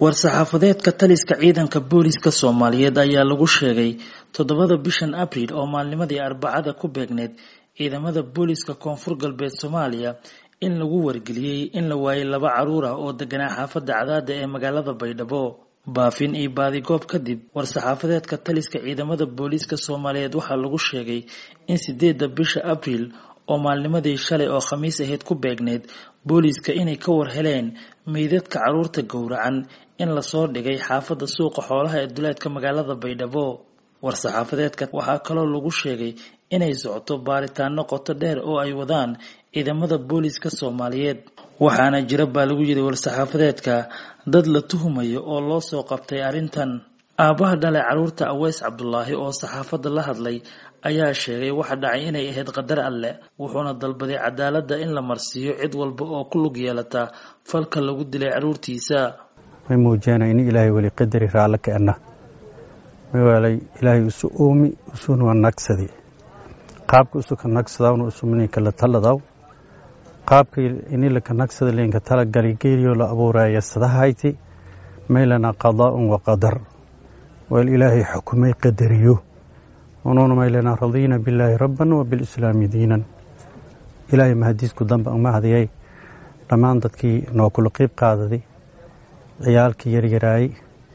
war-saxaafadeedka taliska ciidanka booliska soomaaliyeed ayaa lagu sheegay toddobada bishan abriil oo maalnimadii arbacada ku beegneed ciidamada booliska koonfur galbeed soomaaliya in lagu wargeliyey in la waayay laba caruur ah oo deganaa xaafadda cadaada ee magaalada baydhabo baafin iyo baadigoob kadib war-saxaafadeedka taliska ciidamada booliiska soomaaliyeed waxaa lagu sheegay in sideedda bisha abriil oo maalnimadii shalay oo khamiis ahayd ku beegneyd booliiska inay ka war heleen meydadka caruurta gowracan in lasoo dhigay xaafadda suuqa xoolaha ee duleedka magaalada baydhabo war-saxaafadeedka waxaa kaloo lagu sheegay inay socoto baaritaano qoto dheer oo ay wadaan ciidamada booliiska soomaaliyeed waxaana jira baa lagu yidhi war-saxaafadeedka dad la tuhumayo oo loo soo qabtay arrintan aabbaha dhalay caruurta aweys cabdulaahi oo saxaafadda la hadlay ayaa sheegay waxa dhacay inay ahayd qadar alleh wuxuuna dalbaday cadaaladda in la marsiiyo cid walba oo ku lug yeelata falka lagu dilay caruurtiisa may muujeenay in ilaahay weli qadari raallo keenna mawaalay ilaahay isu uumi isuna nagsadi qaabka isuka nagsadawna usumninka la taladaw qaabkii inilaka nagsada linka tala galigeliyo la abuuraya sadahayti maylana qadaa'un wa qadar wal ilaahay xukumay qadariyo unuuna maylana radiina billaahi rabban wa bilislaami diinan ilaahay mahadiisku damba umahadiyay dhammaan dadkii noo kula qiib qaadaday ciyaalkii yaryaraayey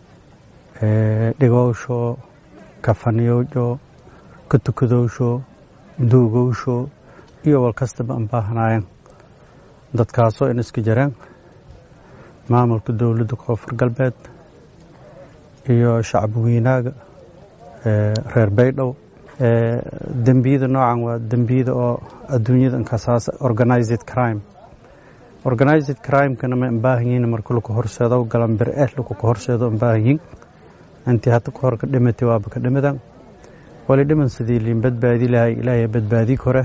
dhigowsho kafaniyowsho ka tukadowsho duugowsho iyo wal kastaba an baahanaayeen dadkaasoo in iska jareen maamulka dowladda koonfur galbeed iyo shacbi weynaaga reer baydhow dembiyada noocan waa dembiyada oo adduunyada inkasaas organized crime organized crimekana ma ambaahanyiin marka laku horseedo galan bir eh laku ka horseedo ambaahanyiin intii hadda ka hor ka dhimatay waaba ka dhimadan wali dhiman sidii liin badbaadi lahay ilaahay badbaadi kore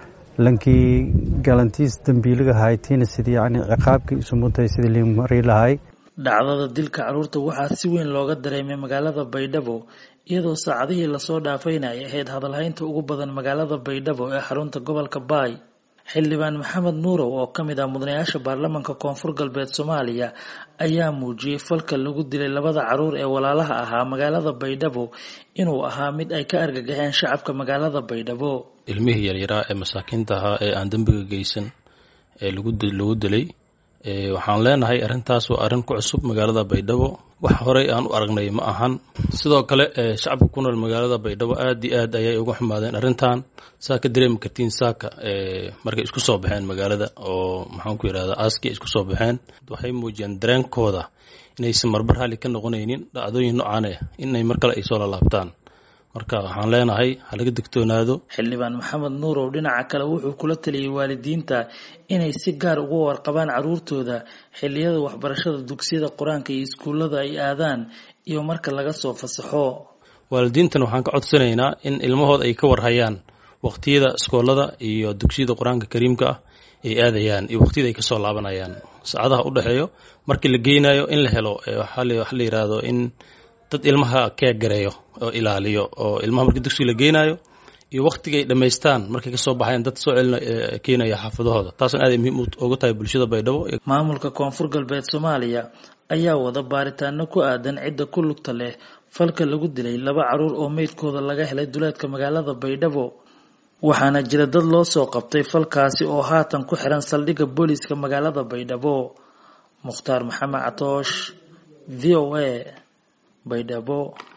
lankii galantiis dembiiliga haytiina sidii yani ciqaabkii isumutay sidii liin mari lahay dhacdada dilka caruurta waxaa si weyn looga dareemay magaalada baydhabo iyadoo saacadihii lasoo dhaafayna ay ahayd hadalhaynta ugu badan magaalada baydhabo ee xarunta gobolka baay xildhibaan maxamed nuurow oo ka mid ah mudanayaasha baarlamaanka koonfur galbeed soomaaliya ayaa muujiyey falka lagu dilay labada caruur ee walaalaha ahaa magaalada baydhabo inuu ahaa mid ay ka argagaxeen shacabka magaalada baydhabo ilmihii yaryaraa ee masaakiinta ahaa ee aan dembiga geysan ee lagu dilay waxaan leenahay arrintaas waa arrin ku cusub magaalada baydhabo wax horey aan u aragnay ma ahan sidoo kale shacabka ku nool magaalada baydhabo aad iyo aad ayay uga xumaadeen arrintan saa ka dareemi kartiin saaka markay isku soo baxeen magaalada oo maxaan ku yidhahda aaskii isku soo baxeen waxay muujiyeen dareenkooda inaysan marbar raalli ka noqonaynin dhacdooyin noocan eh inay mar kale ay soo lalaabtaan marka waxaan leenahay ha laga digtoonaado xildhibaan maxamed nuurow dhinaca kale wuxuu kula taliyey waalidiinta inay si gaar uga warqabaan caruurtooda xilliyada waxbarashada dugsiyada qur-aanka iyo iskuullada ay aadaan iyo marka laga soo fasaxo waalidiintan waxaan ka codsanaynaa in ilmahooda ay ka warhayaan waqtiyada iskoolada iyo dugsiyada qur-aanka kariimka ah ay aadayaan iyo waqtiyada ay kasoo laabanayaan saacadaha u dhexeeyo markii la geynayo in la helo waxaa la yidhaahdo in dad ilmaha keeg gareeyo oo ilaaliyo oo ilmaha markii dugsiga la geynayo iyo waktigay dhammaystaan markay kasoo baxayan dad soo celina keenaya xaafadahooda taasna aad muhiim uga tahay bulshada baydhabo maamulka koonfur galbeed soomaaliya ayaa wada baaritaano ku aadan cidda ku lugta leh falka lagu dilay laba caruur oo meydkooda laga helay duleedka magaalada baydhabo waxaana jira dad loo soo qabtay falkaasi oo haatan ku xiran saldhigga booliiska magaalada baydhabo mukhtaar maxamed catoosh v o a baydhabo